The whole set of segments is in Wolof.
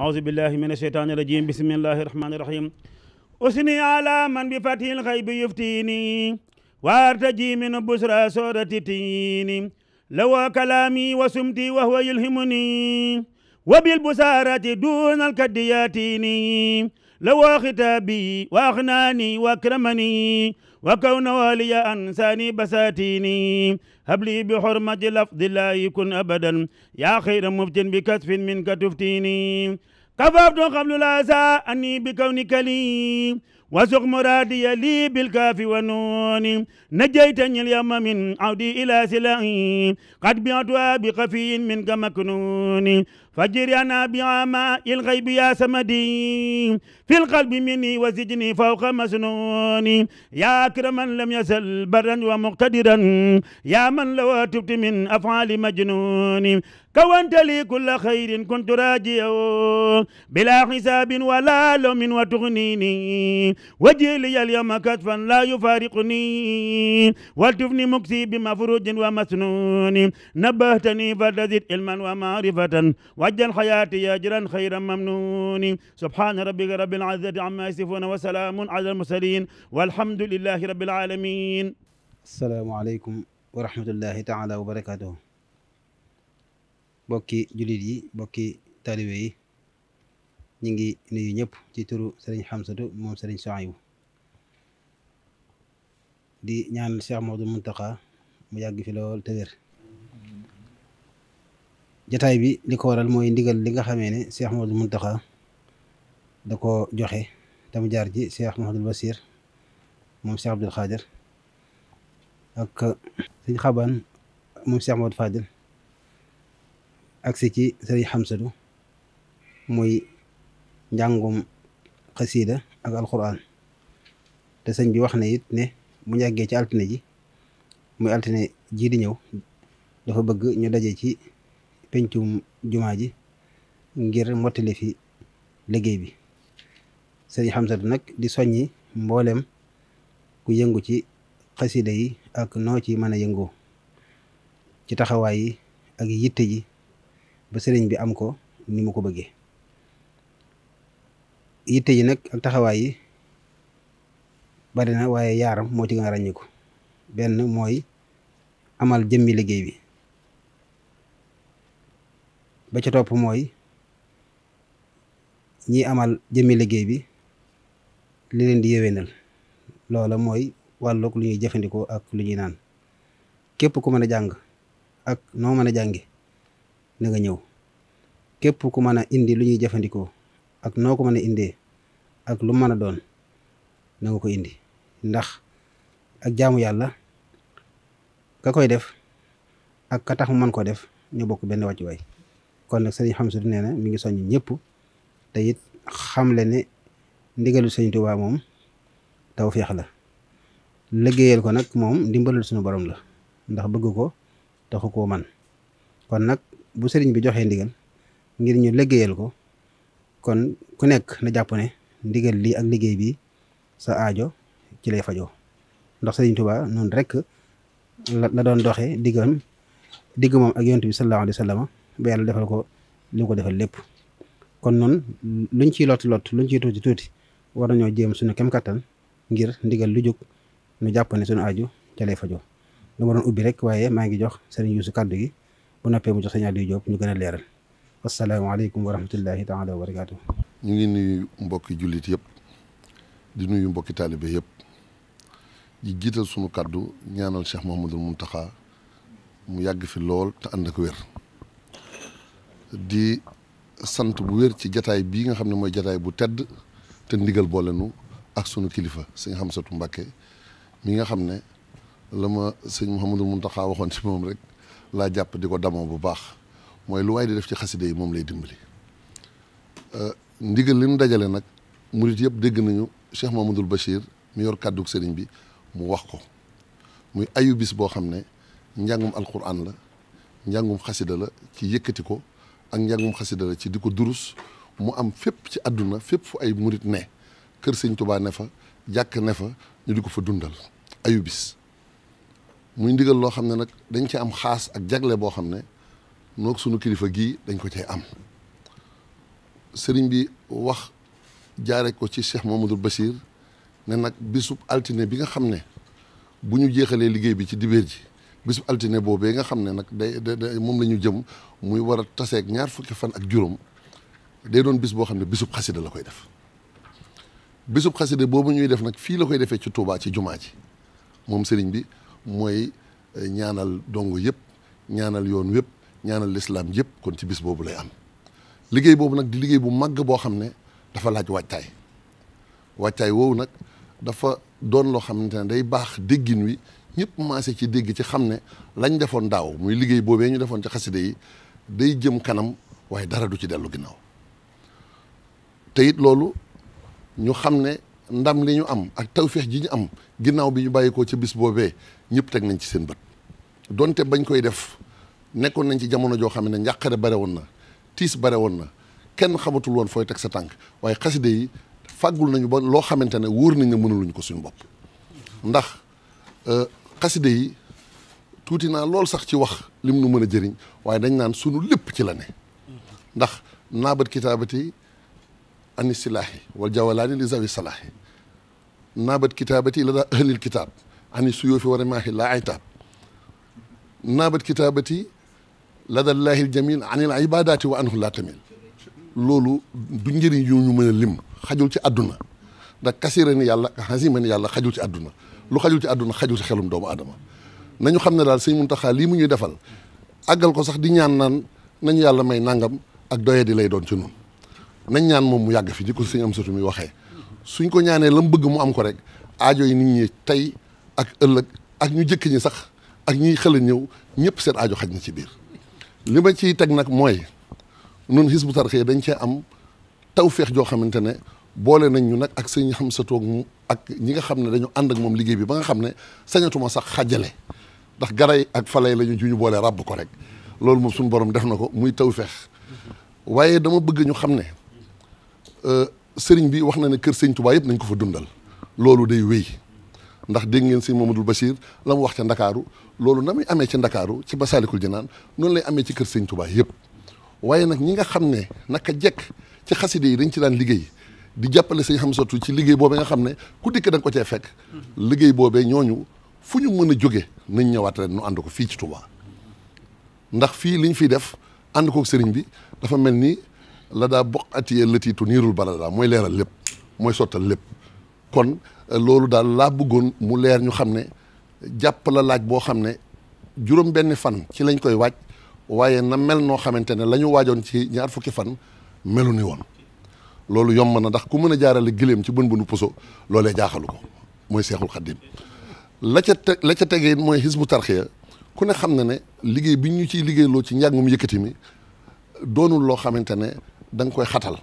أعوذ بالله من الشيطان الرجيم بسم الله الرحمن الرحيم أثني على من بفتح الغيب يفتيني وارتجي من بشرى سورة تيني لو كلامي وسمتي وهو يلهمني وبالبسارة دون الكد ياتيني لو ختابي واغناني واكرمني وكون والي انساني بساتيني هب لي بحرمة لفظ الله يكن ابدا يا خير مفتن بكسف منك تفتيني كففت قبل الاسى اني بكونك لي وسق مرادي لي بالكاف والنون نجيتني اليوم من عودي الى سلعي قد بعتها بخفي منك مكنون فجر انا بعماء الغيب يا سمدي في القلب مني وسجني فوق مسنون يا اكرما لم يزل برا ومقتدرا يا من لو تبت من افعال مجنون كونت لي كل خير كنت راجيا بلا حساب ولا لوم وتغنيني وجيلي اليوم كتفا لا يفارقني والتفني مكسي بمفروج ومسنون نبهتني فلتزد علما ومعرفة وجل حياتي أجرا خيرا ممنون سبحان ربك رب العزة عما يصفون وسلام على المرسلين والحمد لله رب العالمين asalaamaaleykum wa rahmatullahi taala wa barakaatuhu bokki jullit yi bokki taalibe yi ñu ngi nuyu ñëpp ci turu sëriñ xamsatu moom sëriñ Sohaybu di ñaan Cheikh Maodo Muntaxa mu yàgg fi lool te wér jataay bi li ko waral mooy ndigal li nga xamee ne Cheikh Maodo Muntaxa da ko joxe tam jaar ci Cheikh Mahamadul Basir moom Cheikh Abdul Xaadir ak sëñ xaban moom Cheikh Maodo Fadil agsi ci sëriñ xamsatu muy njàngum xasiida ak alquran te sëñ bi wax na it ne mu yàggee ci altine ji muy altine jii di ñëw dafa bëgg ñu daje ci pencum jumaa ji ngir mottali fi liggéey bi sëriñ xamsatu nag di soññi mboolem ku yëngu ci xasida yi ak noo ci mën a yëngoo ci taxawaay yi ak yitte ji ba sëriñ bi am ko ni mu ko bëggee yitte ji nag ak taxawaay yi bari na waaye yaaram moo ci gën a ràññiku benn mooy amal jëmmi liggéey bi ba ca topp mooy ñi amal jëmmi liggéey bi li leen di yéwénal loola mooy wàllug lu ñuy jëfandikoo ak lu ñuy naan képp ku mën a jàng ak noo mën a jànge na nga ñëw képp ku mën a indi lu ñuy jëfandikoo ak noo ko mën a indee ak lu mën a doon na nga ko indi ndax ak jaamu yàlla ka koy def ak ka tax mu mën koo def ñu bokk benn wàccuwaay kon nag sëriñ Xamsatu nee na mi ngi soññ ñëpp te it xamle ne ndigalu sëriñ Tuubaa moom tawfeex la liggéeyal ko nag moom ndimbalul suñu borom la ndax bëgg ko taxu koo man kon nag bu sëriñ bi joxee ndigal ngir ñu liggéeyal ko kon ku nekk na jàpp ne ndigal lii ak liggéey bi sa aajo ci lay fajoo ndax sëriñ Tuubaa noonu rek la doon doxee diggam digg moom ak yonent bi sallallahu alayhi wa sallam ba yàlla defal ko li mu ko defal lépp kon noonu luñ ciy lot lot luñ ciy tuuti tuuti war nañoo jéem suñu kem kattan ngir ndigal lu jóg nu jàpp ne suñu aju ca lay fajoo lu ma doon ubbi rek waaye maa ngi jox sëriñ Yuusu kàddu gi bu noppee mu jox sëriñ Aliou Diop ñu gën a leeral asalaamaaleykum wa rahmatullahi taala wa barakaatu. ñu ngi nuyu mbokki jullit yëpp di nuyu mbokki taalibe yëpp di jiital sunu kàddu ñaanal Cheikh Mouhamadul Mountakha mu yàgg fi lool te ànd ak wér di sant bu wér ci jataay bii nga xam ne mooy jataay bu tedd te ndigal boole nu ak sunu kilifa sëñ Xamsatu Mbàkke mi nga xam ne la ma sëñ Mouhamadul Mountakha waxoon ci moom rek laa jàpp di ko damoo bu baax mooy lu waay di def ci xaside yi moom lay dimbali ndigal li nu dajale nag murit yëpp dégg nañu Cheikh Mamadou Bachir mi yor kàddug sëriñ bi mu wax ko muy ayu bis boo xam ne njàngum alquran la njàngum xasida la ci yëkkati ko ak njàngum xasida la ci di ko durus mu am fépp ci àdduna fépp fu ay murit ne kër sëñ Tuubaa ne fa jàkk ne fa ñu di ko fa dundal ayu bis muy ndigal loo xam ne nag dañ ci am xaas ak jagle boo xam ne noog sunu kilifa gii dañ ko cay am sëriñ bi wax jaare ko ci Cheikh Mamadou Bachir ne nag bisub altine bi nga xam ne bu ñu jeexalee liggéey bi ci dibéer ji bisub altine boobee nga xam ne nag day day moom la ñu jëm muy war a taseeg ñaar fukki fan ak juróom day doon bis boo xam ne bisub xasida la koy def bisub xasida boobu ñuy def nag fii la koy defee ci Touba ci jumaa ji moom sëriñ bi mooy ñaanal dongo yëpp ñaanal yoon wépp ñaanal lislaam yëpp kon ci bis boobu lay am liggéey boobu nag di liggéey bu màgg boo xam ne dafa laaj waajtaay waajtaay woowu nag dafa doon loo xamante ne day baax déggin wi ñëpp maase ci dégg ci xam ne lañ defoon daaw muy liggéey boobee ñu defoon ci xasida yi day jëm kanam waaye dara du ci dellu ginnaaw te it loolu ñu xam ne ndam li ñu am ak tawféex ji ñu am ginnaaw bi ñu bàyyi ko ci bis boobee ñëpp teg nañ ci seen bët donte bañ koy def nekkoon nañ ci jamono joo xam ne njàqare bare woon na tiis bare woon na kenn xamatul woon fooy teg sa tànk waaye xasida yi fàggul nañu ba loo xamante ne wóor nañ ne mënuluñ ko suñu bopp ndax xasida yi tuuti naa lool sax ci wax lim nu mën a jëriñ waaye dañ naan sunu lépp ci la ne ndax naabat kitaabati ani silaahi wal jawalaani li zawi salaahi naabat kitaabati la daa ahlil kitaab ani suyoofi war a maahi laa aytaab naabat kitaabati la da laahil jamil anil ibadaati wa anhu laa tamil loolu du njëriñ yu ñu mën a lim xajul ci àdduna ndax kasira ni yàlla xasima ni yàlla xajul ci àdduna lu xajul ci àdduna xajul ci xelum doomu aadama nañu xam ne daal sëñ Muntaxa lii mu ñuy defal àggal ko sax di ñaan naan nañu yàlla may nangam ak doye di lay doon ci noonu nañ ñaan moom mu yàgg fi di ko sëñ am satu mi waxee suñ ko ñaanee la mu bëgg mu am ko rek aajo yi nit ñi tey ak ëllëg ak ñu jëkk ñi sax ak ñiy xel ñëw ñëpp seen aajo xaj na ci biir li ma ciy teg nag mooy nun Hizbut Tarqiyyah dañ cee am tawféex joo xamante ne boole nañ ñu nag ak sëñ xam sa toog mu ak ñi nga xam ne dañu ànd ak moom liggéey bi ba nga xam ne sañatuma sax xajale ndax garay ak falay la ñu ju ñu boole ràbb ko rek loolu moom suñu borom def na ko muy tawféex waaye dama bëgg ñu xam ne sëriñ bi wax na ne kër sëñ Tuubaa yëpp nañ ko fa dundal loolu day wéy ndax dégg ngeen sëñ Mamadou Bachir la mu wax ca Ndakaaru loolu na muy amee ci Ndakaaru ci Masaalikul Jinaan noonu lay amee ci kër sëñ Tuubaa yëpp waaye nag ñi nga xam ne naka jekk ci xaside yi dañ ci daan liggéey di jàppale sëñ Xamsatu ci liggéey boobee nga xam ne ku dikk da nga ko cee fekk liggéey boobee ñooñu fu ñu mën a jóge nañ ñëwaat ren nu ànd ko fii ci Touba ndax fii liñ fiy def ànd kook sëriñ bi dafa mel ni la daa bokk atiyee lëtiitu niirul balada mooy leeral lépp mooy sottal lépp kon loolu daal laa bëggoon mu leer ñu xam ne jàpp la laaj boo xam ne juróom benn fan ci lañ koy waaj waaye na mel noo xamante ne la ñu waajoon ci ñaar fukki fan melu ni woon loolu yomb na ndax ku mën a jaarale giléem ci bën bënu puso loolee jaaxalu ko mooy seexul xaddim la ca te la ca tegee mooy Hizbut Tarqiyyah ku ne xam na ne liggéey bi ñu ciy liggéeyloo ci njàngum yëkkati mi doonul loo xamante ne da nga koy xatal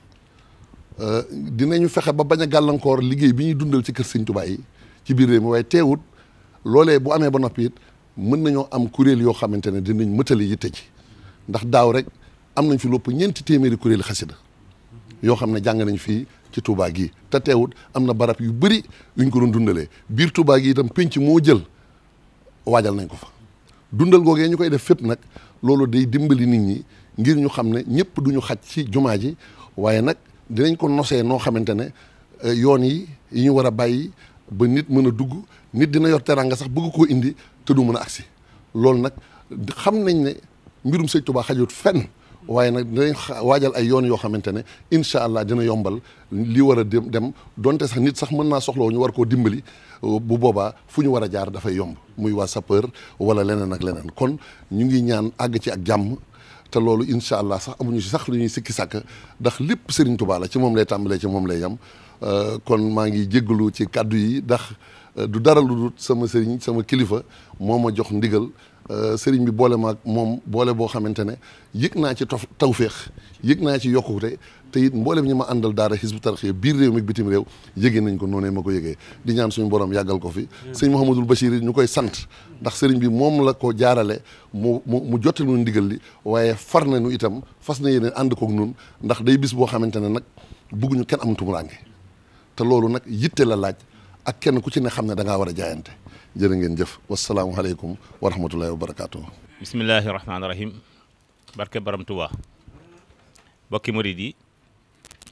dinañu fexe ba bañ a gàllankoor liggéey bi ñuy dundal ci kër Sëñ Tuubaa yi ci biir réew mi waaye teewut loolee bu amee ba noppi it mën nañoo am kuréel yoo xamante ne dinañ mëtali yitte ci ndax daaw rek am nañ fi lopp ñeenti téeméeri kuréeli xasida yoo xam ne jàng nañ fii ci Touba gii te teewut am na barab yu bëri yuñ ko doon dundalee biir Touba gi itam penc moo jël waajal nañ ko fa dundal googee ñu koy def fépp nag loolu day dimbali nit ñi ngir ñu xam ne ñëpp duñu xaj ci jumaa ji waaye nag dinañ ko nosee noo xamante ne yoon yi yi ñu war a bàyyi ba nit mën a dugg nit dina yor teranga sax bëgg koo indi te du mën a agsi loolu nag xam nañ ne mbirum sëñ Touba xajut fenn waaye nag dinañ waajal ay yoon yoo xamante ne incha allah dina yombal li war a dem dem donte sax nit sax mën naa soxloo ñu war koo dimbali bu boobaa fu ñu war a jaar dafay yomb muy waa sapeur wala leneen ak leneen kon ñu ngi ñaan àgg ci ak jàmm te loolu incha allah sax amuñu si sax lu ñuy sikki sàkk ndax lépp Serigne Touba la ci moom lay tàmbalee ci moom lay yem kon maa ngi jéggalu ci kàddu yi ndax du dara lu dul sama sëriñ sama kilifa moo ma jox ndigal sëriñ bi boole ma ak moom boole boo xamante ne yëg naa ci tof tawféex yëg naa ci yokkute te it mboolem ñi ma àndal daara Hizbut Tarqiyyah biir réew mi bitim réew yëgee nañ ko noonee ma ko yëgee di ñaan suñu borom yàggal ko fi sëñ Mouhamadul Bachir ñu koy sant ndax sëriñ bi moom la ko jaarale mu mu mu jottali nu ndigal li waaye far nañu itam fas na yéene ànd kook nun ndax day bis boo xamante ne nag bugguñu kenn am tumuraange te loolu nag yitte la laaj ak kenn ku ci ne xam ne da ngaa war a jaayante jërë ngeen jëf wasalaamualeykum wa rahmatullahi wa barakaatu. bismillahi rahmaani rahim barke baram Tuubaa bokki murid yi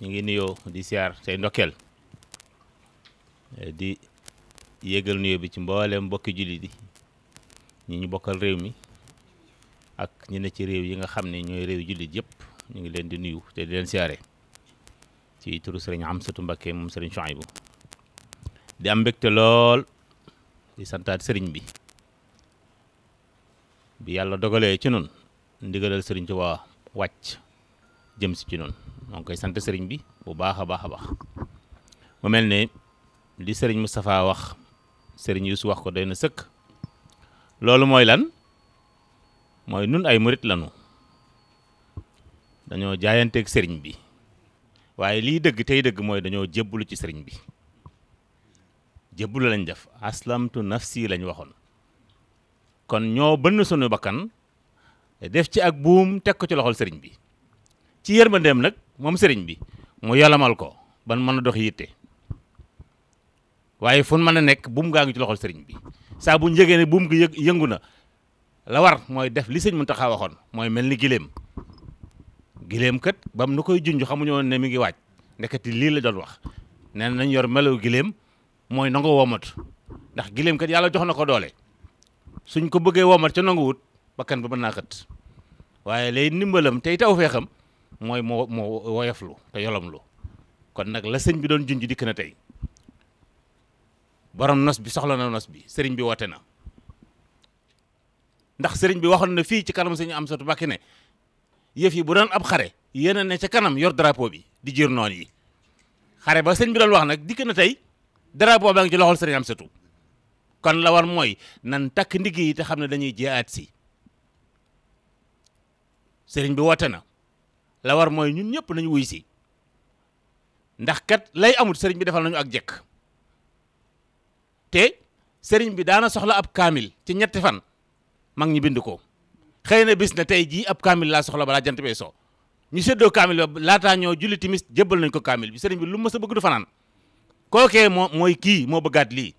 ñu ngi nuyoo di siyaar tey ndokkeel di yégal nuyoo bi ci mboolem mbokki jullit yi ñi ñu bokkal réew mi ak ñi ne ci réew yi nga xam ne ñooy réew jullit yëpp ñu ngi leen di nuyu te di leen siyaare ci turu sëriñ Amsatu Mbakke moom sëriñ Chouaïbou di am mbégte lool di santaat sëriñ bi bi yàlla dogalee ci nun ndigalal sëriñ Tuubaa wàcc jëm si ci nun moo ngi koy sant sëriñ bi bu baax a baax a baax mu mel ne li sëriñ Moustapha wax sëriñ Youssou wax ko doy na sëkk loolu mooy lan mooy nun ay murit lanu dañoo jaayanteeg sëriñ bi waaye lii dëgg tey dëgg mooy dañoo jébbalu ci sëriñ bi jébbalu lañ def aslamtu nafsi lañ waxoon kon ñoo bënn sunu bakkan def ci ak buum teg ko ci loxol sëriñ bi ci yërmandeem nag moom sëriñ bi mu yolamal ko ban mën a dox yitte waaye fu mën a nekk buum gaa ngi ci loxol sëriñ bi saa bu njëgee ne buum gi yë yëngu na la war mooy def li sëñ Muntaxa waxoon mooy mel ni giléem giléem kat bam nu koy junj xamuñu woon ne mi ngi waaj ndeketi lii la doon wax nee nañ yor melaw giléem mooy nangu womat ndax giléem kat yàlla jox na ko doole suñ ko bëggee womat ca nanguwut bakkan ba mën naa xët waaye lay ndimbalam tey taw feexam mooy moo moo woyoflu te yolomlu kon nag la sëñ bi doon junj dikk na tey borom nos bi soxla na nos bi sëriñ bi woote na ndax sëriñ bi waxoon na fii ci kanam sëñ Amsatu Mbàkke ne yëf yi bu doon ab xare yéen a ne ca kanam yor drapeau bi di jiir noon yi xare ba sëñ bi doon wax nag dikk na tey drapeau baa ngi ci loxol sëriñ Amsatu kon la war mooy nan takk ndigg yi te xam ne dañuy jiyaat si sëriñ bi woote na la war mooy ñun ñëpp nañu wuy si ndax kat lay amut sëriñ bi defal nañu ak jekk te sëriñ bi daana soxla ab kaamil ci ñetti fan mag ñi bind ko xëy na bis na tey jii ab kaamil laa soxla balaa jant bee so ñu séddoo kaamil ba laataa ñoo julli timis jébbal nañ ko kaamil bi sëriñ bi lu ma sa bëgg du fanaan kookee moo mooy kii moo bëggaat lii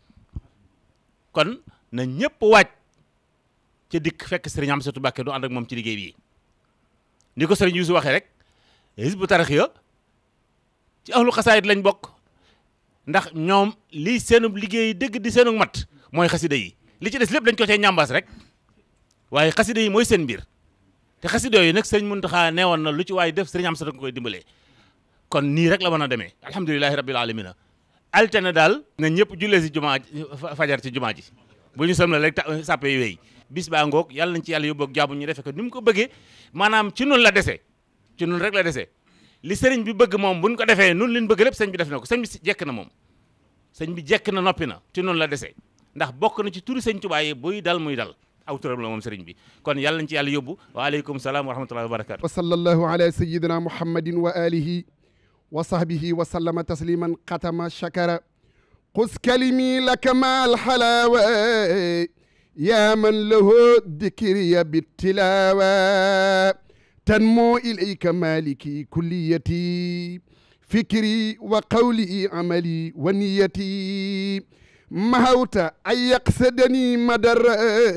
kon na ñëpp waaj ca dikk fekk sëriñ Amsatu Mbàkke du ànd ak moom ci liggéey bi ni ko sëriñ Yuusu waxee rek Hizbu Tarxiya ci ahlu xasaayit lañ bokk ndax ñoom lii seenub liggéey dëgg di seenu mat mooy xasida yi li ci des lépp dañ ko cay ñambaas rek waaye xasida yi mooy seen mbir te xasida yooyu nag sëriñ Muntaxa neewoon na lu ci waaye def sëriñ Amsatu nga koy dimbalee kon nii rek la mën a demee alhamdulilahi rabbil alamina altine daal na ñëpp jullee si jumaa fajar ci jumaa ji bu ñu sëmla rek sàppe yi wéy bis baa ngoog yàlla nañ ci yàlla yóbboog jaabu ñu defe ko ni mu ko bëggee maanaam ci nun la dese ci nun rek la dese li sëriñ bi bëgg moom buñ ko defee nun liñ bëgg lépp sëñ bi def na ko sëñ bi jekk na moom sëñ bi jekk na noppi na ci nun la dese ndax bokk na ci turi sëñ Tuubaa yi buy dal muy dal aw turam la moom sëriñ bi kon yàlla nañ ci yàlla yóbbu waaleykum salaam wa rahmatullahi wa barakatu wa sallallahu ala sayidina muhammadin wa alihi wa sahbihi wa sallama tasliman xatama shakara qus kalimi laka ma alxalawa ya man lahu dikriya bittilawa tanmo ilayka maliki kulliyati fikri wa qawli amali wa niyati mahawta an yaqsadani madara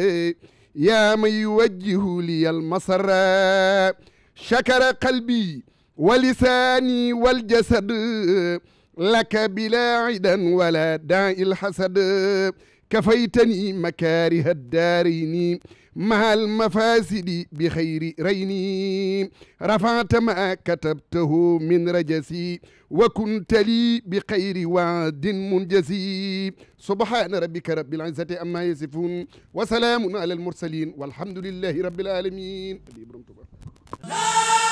ya man yuwajjihu liya almasara shakara qalbi wa lisani waljasad laka bila idan wala daai lxasad كفيتني مكاره الدارين مع المفاسد بخير ريني رفعت ما كتبته من رجسي وكنت لي بخير وعد منجزي سبحان ربك رب العزة أما يصفون وسلام على المرسلين والحمد لله رب العالمين